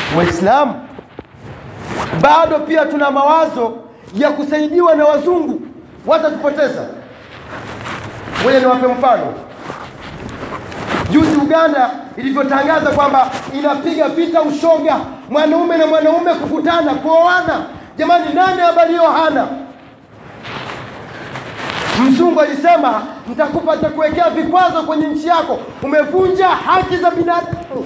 Waislamu bado pia tuna mawazo ya kusaidiwa na wazungu, watatupoteza. Ngoja niwape mfano. Juzi Uganda ilivyotangaza kwamba inapiga vita ushoga, mwanaume na mwanaume kukutana, kuoana. Jamani, nani habari hiyo hana? Mzungu alisema nitakupa, nitakuwekea vikwazo kwenye nchi yako, umevunja haki za binadamu.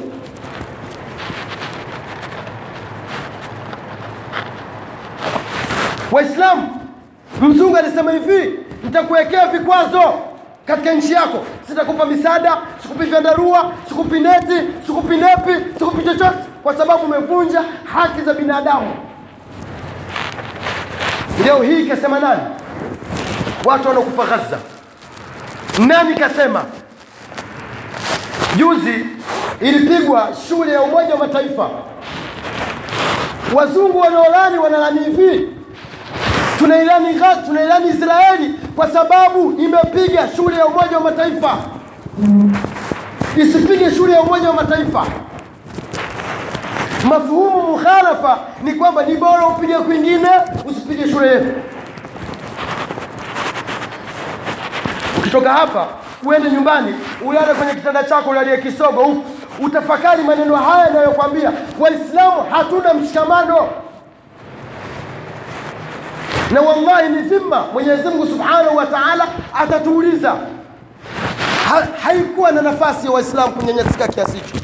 Waislamu, mzungu alisema hivi, nitakuwekea vikwazo katika nchi yako, sitakupa misaada, sikupi vyandarua, sikupi neti, sikupi nepi, sikupi chochote, kwa sababu umevunja haki za binadamu. Leo hii kasema nani? Watu wanaokufa Gaza. Nani kasema? Juzi ilipigwa shule ya Umoja wa Mataifa, wazungu wanaolani wanalani hivi tunailani Gaza, tunailani Israeli kwa sababu imepiga shule ya Umoja wa Mataifa. Isipige shule ya Umoja wa Mataifa. Mafuhumu mukhalafa ni kwamba ni bora upige kwingine, usipige shule yetu. Ukitoka hapa uende nyumbani, ulale kwenye kitanda chako, ulalie kisogo huku, utafakari maneno haya yanayokwambia Waislamu hatuna mshikamano na wallahi ni dhima. Mwenyezi Mungu subhanahu wa taala atatuuliza. Ha, haikuwa na nafasi ya Waislamu kunyanyasika kiasi hicho.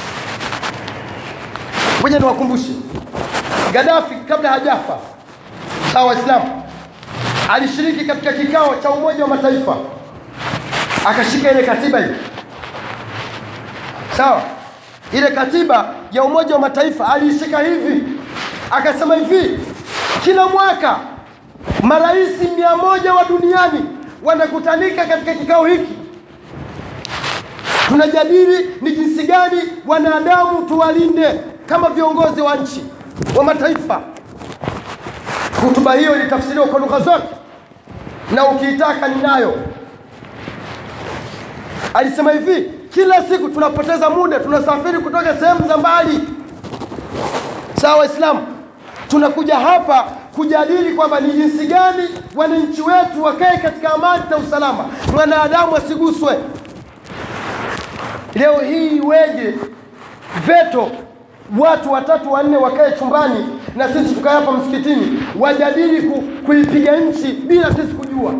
Ngoja niwakumbushe, Gaddafi kabla hajafa, sawa, Waislamu alishiriki katika kikao cha Umoja wa Mataifa, akashika ile katiba hivi, sawa, ile katiba ya Umoja wa Mataifa aliishika hivi, akasema hivi, kila mwaka marais mia moja wa duniani wanakutanika katika kikao hiki, tunajadili ni jinsi gani wanadamu tuwalinde kama viongozi wa nchi wa mataifa. Hotuba hiyo ilitafsiriwa kwa lugha zote na ukiitaka ninayo. Alisema hivi, kila siku tunapoteza muda, tunasafiri kutoka sehemu za mbali, sawa Waislamu, tunakuja hapa kujadili kwamba ni jinsi gani wananchi wetu wakae katika amani na usalama, mwanadamu asiguswe. Leo hii iweje veto watu watatu wanne wakae chumbani na sisi tukae hapa msikitini wajadili ku, kuipiga nchi bila sisi kujua?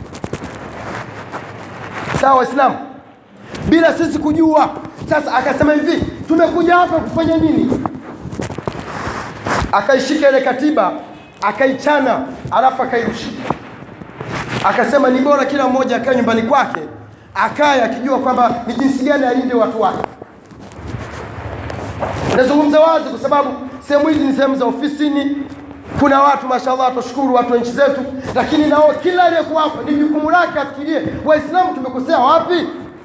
Sawa Waislamu, bila sisi kujua. Sasa akasema hivi, tumekuja hapa kufanya nini? Akaishika ile katiba akaichana, alafu akairusha, akasema ni bora kila mmoja akae nyumbani kwake, akaye akijua kwamba ni jinsi gani alinde watu wake. Nazungumza wazi kwa sababu sehemu hizi ni sehemu za ofisini, kuna watu mashallah, tushukuru watu wa nchi zetu, lakini nao kila aliyekuwa hapo ni jukumu lake afikirie, Waislamu tumekosea wapi?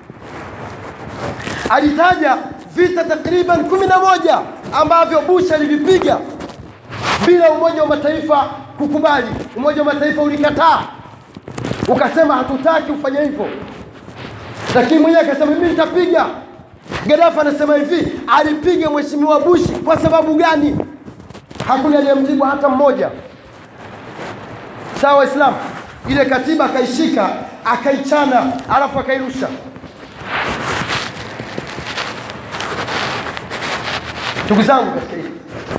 Alitaja vita takriban kumi na moja ambavyo Bush alivipiga bila Umoja wa Mataifa kukubali. Umoja wa Mataifa ulikataa, ukasema hatutaki ufanye hivyo, lakini mwenyewe akasema mimi nitapiga. Gaddafi anasema hivi, alipiga mheshimiwa Bush kwa sababu gani? Hakuna aliyemjibu hata mmoja. Sawa Waislamu, ile katiba akaishika akaichana, alafu akairusha. Ndugu zangu katika hili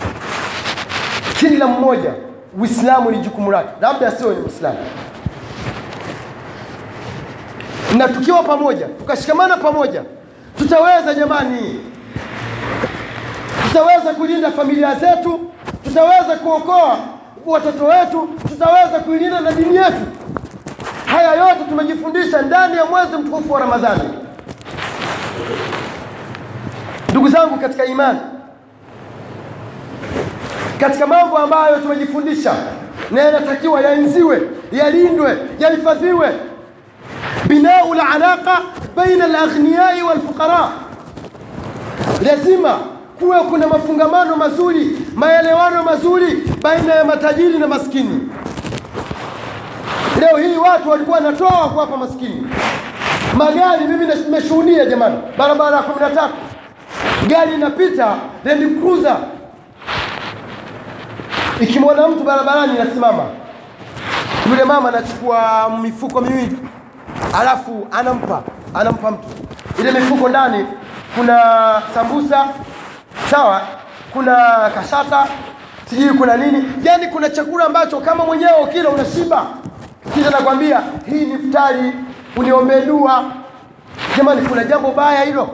kila mmoja Uislamu ni jukumu lake, labda sio ni Muislamu. Na tukiwa pamoja, tukashikamana pamoja, tutaweza jamani, tutaweza kulinda familia zetu, tutaweza kuokoa watoto wetu, tutaweza kuilinda na dini yetu. Haya yote tumejifundisha ndani ya mwezi mtukufu wa Ramadhani. Ndugu zangu katika imani, katika mambo ambayo tumejifundisha na yanatakiwa yaenziwe, yalindwe, yahifadhiwe, binau lalaqa baina alaghniyai walfuqara, lazima kuwe kuna mafungamano mazuri, maelewano mazuri baina ya matajiri na maskini. Leo hii watu walikuwa wanatoa kuwapa maskini magari. Mimi nimeshuhudia jamani, barabara ya kumi na tatu gari inapita Land Cruiser ikimwona mtu barabarani inasimama yule mama anachukua mifuko miwili alafu anampa anampa mtu ile mifuko ndani kuna sambusa sawa kuna kashata sijui kuna nini yani kuna chakula ambacho kama mwenyewe ukila unashiba kisha nakwambia hii ni futari uniombee dua jamani kuna jambo baya hilo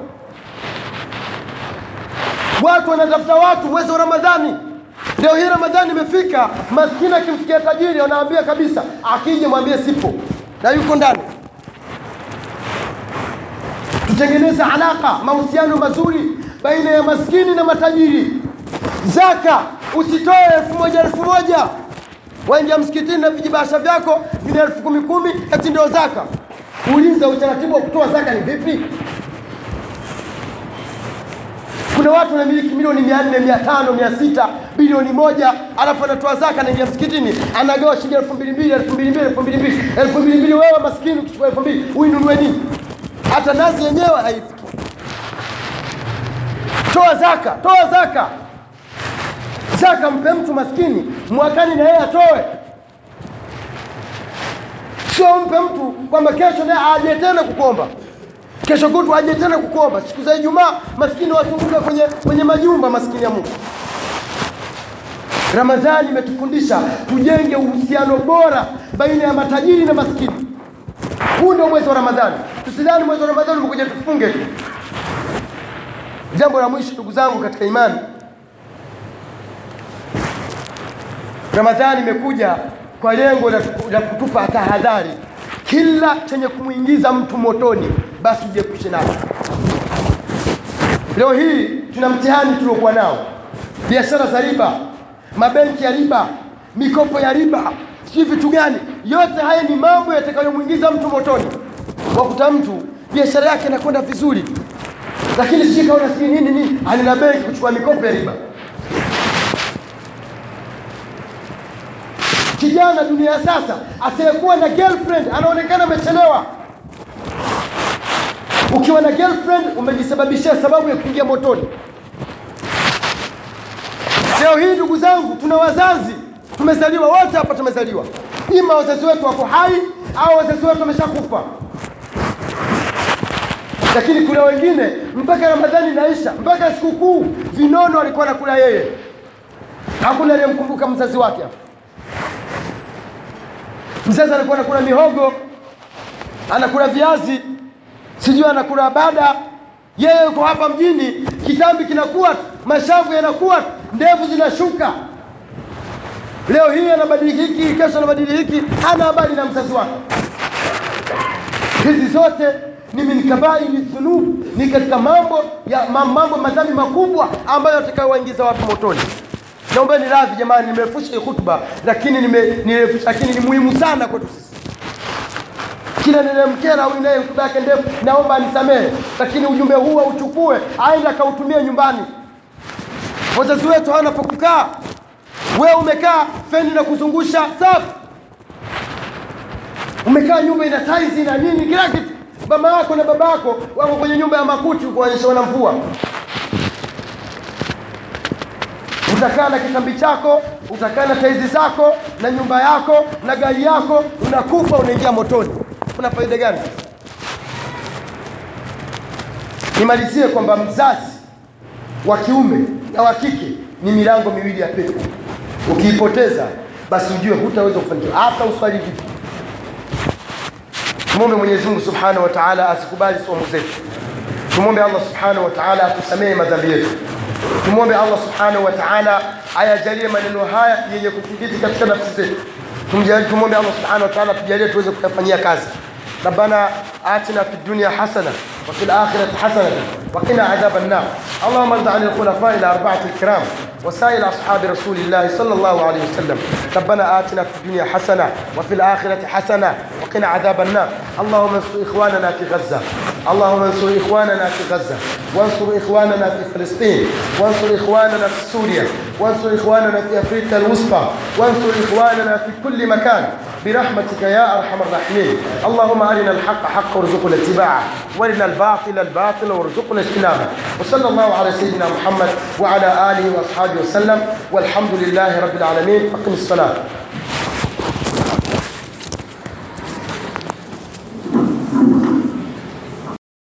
watu wanatafuta watu mwezi wa ramadhani leo hii ramadhani imefika maskini akimfikia tajiri anaambia kabisa akija mwambie sipo na yuko ndani tutengeneze alaka mahusiano mazuri baina ya maskini na matajiri zaka usitoe elfu moja elfu moja waingia msikitini na vijibasha vyako vina elfu kumi kumi ati ndio zaka uulize utaratibu wa kutoa zaka ni vipi kuna watu wanamiliki milioni mia nne mia tano mia sita bilioni moja alafu anatoa zaka anaingia msikitini anagawa shilingi elfu mbili mbili elfu mbili mbili elfu mbili mbili elfu mbili mbili wewe maskini ukichukua elfu mbili uinunue nini hata nazi yenyewe haifiki toa zaka toa zaka zaka mpe mtu maskini mwakani na yeye atoe sio mpe mtu kwamba kesho naye aje tena kukomba kesho kutu aje tena kukomba siku za ijumaa maskini wazunguka kwenye, kwenye majumba maskini ya mungu ramadhani imetufundisha tujenge uhusiano bora baina ya matajiri na maskini huu ndio mwezi wa ramadhani tusidhani mwezi wa ramadhani umekuja tufunge tu jambo la mwisho ndugu zangu katika imani ramadhani imekuja kwa lengo la, la kutupa tahadhari kila chenye kumwingiza mtu motoni basi ujiepushe nacho leo hii tuna mtihani tuliokuwa nao biashara za riba mabenki ya riba mikopo ya riba sijui vitu gani yote haya ni mambo yatakayomwingiza mtu motoni wakuta mtu biashara yake inakwenda vizuri lakini sijui kaona sijui nini nini anina benki kuchukua mikopo ya riba kijana dunia ya sasa asiyekuwa na girlfriend anaonekana amechelewa ukiwa na girlfriend umejisababishia sababu ya kuingia motoni leo hii ndugu zangu tuna wazazi tumezaliwa wote hapa tumezaliwa ima wazazi wetu wako hai au wazazi wetu wameshakufa lakini kuna wengine mpaka ramadhani inaisha mpaka sikukuu vinono alikuwa anakula yeye hakuna aliyemkumbuka mzazi wake hapa mzazi alikuwa anakula mihogo anakula viazi sijui anakula bada yeye yuko hapa mjini kitambi kinakuwa mashavu yanakuwa ndevu zinashuka leo hii anabadili hiki kesho anabadili hiki hana habari na mzazi wake hizi zote ni min kabairi dhunub ni katika mambo ya mambo madhambi makubwa ambayo atakayowaingiza watu motoni naombeni radhi jamani nimefusha hii khutba lakini nimefusha lakini ni muhimu sana kwetu sisi kila nilemkera au inaye hotuba yake ndefu naomba anisamehe lakini ujumbe huu auchukue aende akautumie nyumbani wazazi wetu hawana pa kukaa wewe umekaa feni na kuzungusha safi umekaa nyumba ina taizi na nini kila kitu mama yako na baba yako wako kwenye nyumba ya makuti kuonyesha na mvua utakaa na kitambi chako utakaa na taizi zako na nyumba yako na gari yako unakufa unaingia motoni una faida gani nimalizie kwamba mzazi wa kiume na wa kike ni milango miwili ya pepo ukiipoteza basi ujue hutaweza kufanikiwa hata uswali vipi tumwombe mwenyezi mungu subhanahu wa taala asikubali somo zetu tumwombe allah subhanahu wa taala atusamehe madhambi yetu tumwombe allah subhanahu wa taala ayajalie maneno haya yenye kuthibiti katika nafsi zetu tumwombe allah subhanahu wa taala tujalie tuweze kuyafanyia kazi ربنا آتنا في الدنيا حسنة وفي الآخرة حسنة وقنا عذاب النار اللهم ارض عن الخلفاء الأربعة الكرام وسائر أصحاب رسول الله صلى الله عليه وسلم ربنا آتنا في الدنيا حسنة وفي الآخرة حسنة وقنا عذاب النار اللهم انصر إخواننا في غزة اللهم انصر إخواننا في غزة وانصر إخواننا في فلسطين وانصر إخواننا في سوريا وانصر إخواننا في أفريقيا الوسطى وانصر إخواننا في كل مكان برحمتك يا أرحم الراحمين اللهم أرنا الحق حقا وارزقنا اتباعه وارنا الباطل الباطل وارزقنا اجتنابه وصلى الله على سيدنا محمد وعلى آله وأصحابه وسلم والحمد لله رب العالمين أقم الصلاة